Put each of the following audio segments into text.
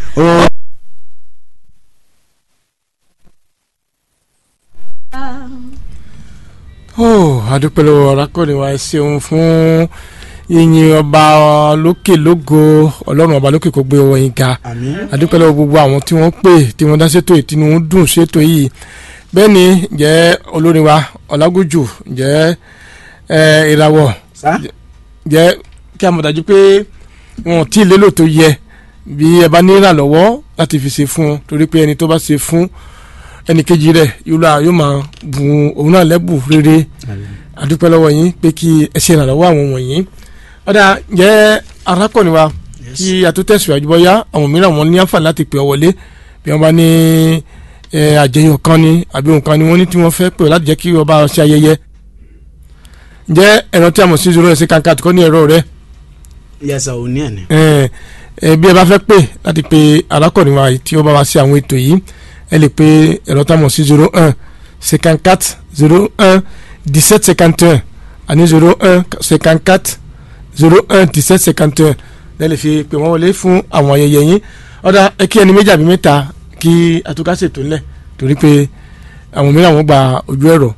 ó ó adúpẹ́ lọ́wọ́ arákùnrin wa ẹ ṣeun fún yìnyín ọba lókè lógo ọlọ́run ọba lókè kó gbé wọ̀nyí ga àmín adúpẹ́ lọ́wọ́ gbogbo àwọn tí wọ́n pè tí wọ́n dá sétò ìtinú dùn sétò yìí bẹ́ẹ̀ ni jẹ́ olórin wa ọ̀làgójù jẹ́ ẹ ìràwọ̀ sá jẹ́ kí a mọ̀ dájú pé wọn ò tí ì lélò tó yẹ bí ẹ bá ní ìrànlọ́wọ́ láti fi ṣe fún un torí pé ẹni tó bá ṣe fún ẹnì kejì rẹ̀ yóò lọ yóò máa bùn òun náà lẹ́bù rere adúpẹ́ lọ́wọ́ yín pé kí ẹ ṣe ìrànlọ́wọ́ àwọn wọ̀nyí ọ̀dà jẹ́ arákùnrin wa kí a tó tẹ̀síwájú bọ́yá àwọn mìíràn wọn ní àǹfààní láti pè ọ wọlé bí wọ́n bá ní ẹ, àjẹyọ̀ kan ni àbí nǹkan ni wọ́n ní tí wọ́n fẹ́ pè ọ láti jẹ́ kí ọba ṣe ayẹyẹ ǹjẹ́ ẹ̀rọ tí a mọ̀ sí zoro ẹ̀sìn kankan àti kọ́ ní ẹ̀rọ rẹ yẹsà ò ní ẹ̀ ní. ẹ ẹ bí ẹ bá fẹ́ pè láti pe arákùnrin wa yìí tí ó bá wá sí àwọn ètò yìí ẹ lè pe ẹ̀rọ tá a mọ̀ sí zero un cinquante quatre zero un dix sept cinquante un àní zero un cinquante quatre zero un dix sept cinquante un lẹ́ lè fi pè wọ́n wọlé fún àwọn ayẹyẹ yín ọ̀dà ẹ kí ẹni méjì àbí mẹ́ta kí àtúkà ṣètò ńlẹ̀ torí pé àwọn mìíràn wọ́n gba ojú ẹ̀rọ.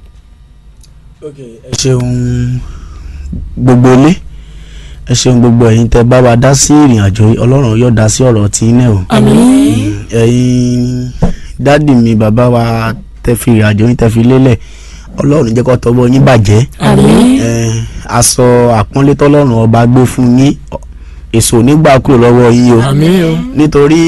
ẹ ṣeun gbogbo ilé ẹ ṣeun gbogbo ẹ̀yin tẹ́ bá wa dá sí ìrìn àjò yìí ọlọ́run yóò dá sí ọ̀rọ̀ tí náà o. àmín ẹ̀yin dádì mi bàbá wa tẹ́ fi ìrìn àjò yín tẹ́ fi lélẹ̀ ọlọ́run jẹ́ kó tọwọ́ yín bàjẹ́. àmín ẹ aṣọ àpọ́nlé tọ́lọ́run ọba gbé fún yín èso nígbà kúrò lọ́wọ́ yín o àmín o nítorí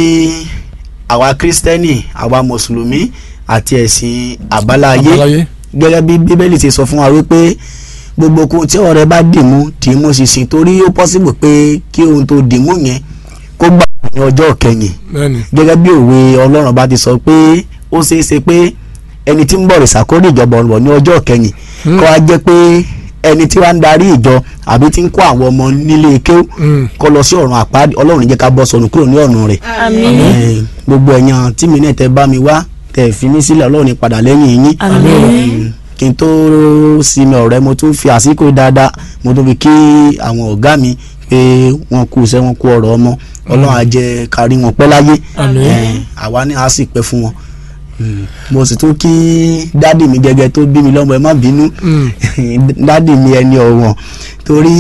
àwa kírísítẹ́nì àwa mùsùlùmí àti ẹ̀sìn àbáláyé àbáláyé gẹ́gẹ́ bí bíbélì ti sọ fún wa wípé gbogbo ohun tí ọ̀rẹ́ bá dìmú dìmú ṣinṣin torí ó pọ́sibù pé kí ohun tó dìmú yẹn kó gbà ní ọjọ́ kẹyìn bẹ́ẹ̀ni gẹ́gẹ́ bí òwe ọlọ́run bá ti sọ pé ó ṣeé ṣe pé ẹni tí ń bọ̀ rìsàkórè ìjọba ọ̀rọ̀ ní ọjọ́ kẹyìn Hmm. kó wá jẹ́ pé ẹni tí wàá ń darí ìjọ àbí tí ń kó àwọn ọmọ nílé kéw Mm. kó lọ sí ọ̀run àpáàdé ọlọ́run jẹ́ ká bọ́ sọnù kúrò ní ọ̀run rẹ̀ àmín Eh, gbogbo ẹ̀yàn tí mi náà tẹ bá mi wá tẹ fi mí sílẹ̀ ọlọ́run ní padà lẹ́yìn yín àmín Mm, kí n tó sinmi ọ̀rẹ́ mo tún fi àsìkò yìí dáadáa mo tún fi kí àwọn ọ̀gá mi pé wọ́n kú iṣẹ́ wọn kú ọ̀rọ̀ ọmọ ọlọ́run á jẹ́ kárí wọn pẹ́ láyé Àmín. Eh, àwa ní a sì pẹ́ fún wọn Mm, mo sì tún kí dádì mi gẹ́gẹ́ tó bí mi lọ́mọ ẹ má bínú Mm. dádì mi ẹni ọ̀wọ̀n torí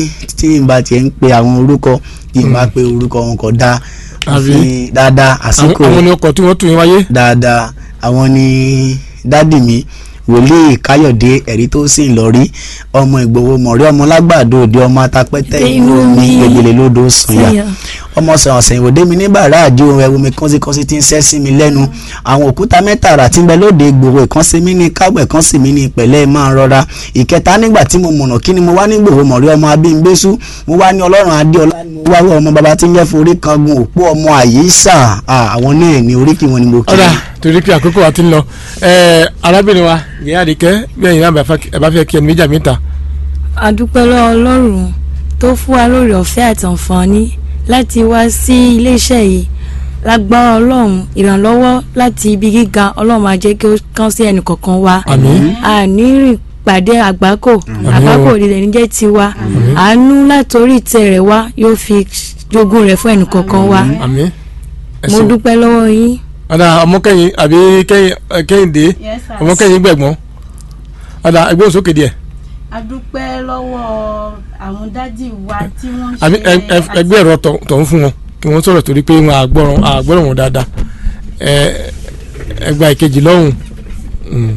tí n bá tiẹ̀ ń pe àwọn orúkọ tí n bá pe orúkọ wọn kò dáa Àbí? àfi dáadáa àwọn àsìkò àwọn ni ọkọ̀ tí wọ́n tún yín wáyé. dáadáa àwọn ni dádì mi wòlíì káyọ̀dé ẹ̀rí tó sì ń lọ rí ọmọ ìgbòho mọ̀rí ọmọ lágbàdo òde ọmọ atapẹ́tẹ́ inú mi gbègbèlè lódò sànyà Sànyà. ọmọ sàn ọ̀sẹ̀ ìwòdé mi ní bàrà àjò ẹ̀wù mi kọ́síkọ́sí ti ń sẹ́ sí mi lẹ́nu àwọn òkúta mẹ́ta àrà tí ń bẹ lóde ìgbòho ìkan sí mi ní kágbọ̀ ìkan sì mí ní ìpẹ̀lẹ́ máa rọra ìkẹta nígbà tí mo mọ̀nà kí ni mo wá ní ìgbòho mọ̀rí ọmọ abímbésù mo wá ní ọlọ́run adéọlá ni mo wá wọ ọmọ baba tí ń jẹ́ forí kan gun òpó ọmọ àyíṣà Ah, àwọn náà ní oríkì wọn ni mo kí ọ̀dà torí pé àkókò wa ti ń lọ ẹ̀ẹ́ arábìnrin wa ìyá àdìkẹ́ bí ẹ̀yin náà bá fẹ́- ẹ bá fẹ́ kí ẹni méjì àmì ta adúpẹ́ lọ́wọ́ ọlọ́run tó fún wa lórí ọ̀fẹ́ àtànfààní láti wá sí iléeṣẹ́ yìí lágbára ọlọ́run ìrànlọ́wọ́ láti ibi gíga ọlọ́run máa jẹ́ kí ó kàn sí ẹnì kọ̀ọ̀kan wa àmín àní rìn pàdé àgbákò àgbákò òdìdẹ níjẹ́ tiwa àánú látòrí ìtẹ́ rẹ̀ wá yóò fi jogún rẹ̀ fún ẹnì kọ̀ọ̀kan wa àmín ẹ mo ṣeun. dúpẹ́ lọ́wọ́ yín. ọ̀dà ọmọkẹ́yìn àbí kẹ́yìn ẹ, kẹ́hìndé ọmọkẹ́yìn gbẹ̀gbọ́n ọ̀dà ẹgbẹ́ òsókè díẹ̀ a dúpẹ́ lọ́wọ́ àwọn dádì wa tí wọ́n ṣe àbí ẹ- ẹ- ẹgbẹ́ ẹ̀rọ tọ̀- tọ̀hún fún wọn kí wọ́n sọ̀rọ̀ torí pé wọn àgbọ̀ràn àgbọ̀ràn wọn dáadáa ẹ ẹgbà ìkejì lọ́hùn Mm.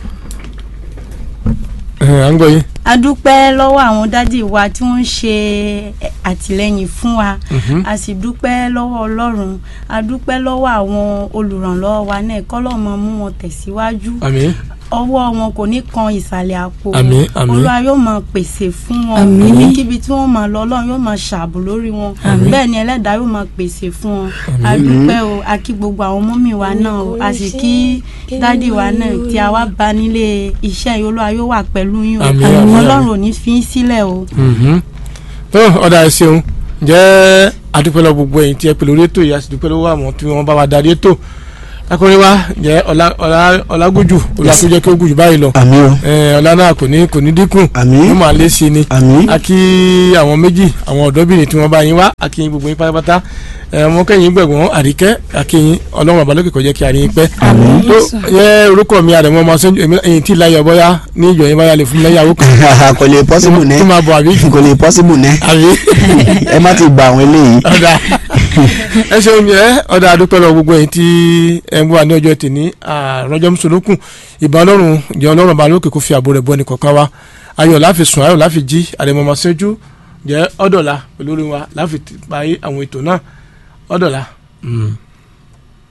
Ẹ, à ń gbọ́ yín a dúpẹ́ lọ́wọ́ àwọn dádì wa tí wọ́n ń ṣe àtìlẹ́yìn fún wa a sì dúpẹ́ lọ́wọ́ ọlọ́run a dúpẹ́ lọ́wọ́ àwọn olùrànlọ́wọ́ wa náà kọ́lọ́mọ mú wọn tẹ̀síwájú àmín ọwọ́ wọn kò ní kan ìsàlẹ̀ àpò Àmín, àmín. olúwa yóò máa pèsè fún wọn Àmín. níbikíbi tí wọ́n máa lọ ọlọ́run yóò máa ṣààbò lórí wọn bẹ́ẹ̀ ni ẹlẹ́dàá yóò máa pèsè fún wọn a dúpẹ́ o a kí gbogbo àwọn mọ́mì wa náà o a sì kí dádì wa náà tí a wá bá nílé iṣẹ́ yìí olúwa yóò wà pẹ̀lú yín o Àmín, àmín, ọlọ́run ò ní fi í sílẹ̀ o. Mhm. tó ọ̀dà ẹ ṣeun jẹ́ adúpẹ́ lọ gbogbo ẹ̀yin tí ẹ pè lórí ètò yìí a sì dúpẹ́ lọ́wọ́ àwọn tí wọ́n bá wa darí ètò akọrin wa jẹ́ ọlá ọlá ọlágójù olùwàkójẹ́ kí ó gùn jù báyìí lọ àmì o ẹ ọlá náà kò ní kò ní dínkù Àmín. yóò máa lé sí ni àmì a kí àwọn méjì àwọn ọ̀dọ́bìnrin tí wọ́n bá yín wá a kí yín gbogbo yín pátápátá ẹ ọmọ kẹ́yìn gbẹ̀gbọ́n àríkẹ́ a kí yín ọlọ́run àbálòkè kó jẹ́ kí a rí yín pẹ́ Àmín. tó yẹ orúkọ mi àrẹ̀mọ́ ọmọ sẹ́ńjú èmi ẹ̀yìn tí láyọ̀ bọ́yá ní ìjọ yín báyà lè fún mi lẹ́yàwó kan kò lè possible kí nẹ máa bọ̀ àbí kò lè possible nẹ àbí ẹ má ti gba àwọn eléyìí ọ̀dà ẹ ṣeun yẹ ọ̀dà àdúpẹ́ lọ gbogbo ẹ̀yin tí ẹ ń bọ̀ ní ọjọ́ tèmi àrọ́jọ́ mùsùlùkùn ìbá ọlọ́run jẹ́ ọlọ́run ọba lókè kó fi àbò rẹ̀ bọ́ ẹnì kọ̀ọ̀kan wa ayọ̀ láfi sùn ayọ̀ láfi jí àrẹ̀mọ̀mọ́ sẹ́jú jẹ́ ọ̀dọ̀la pẹ̀lú orin wa láfi parí àwọn ètò náà ọ̀dọ̀la. Mm.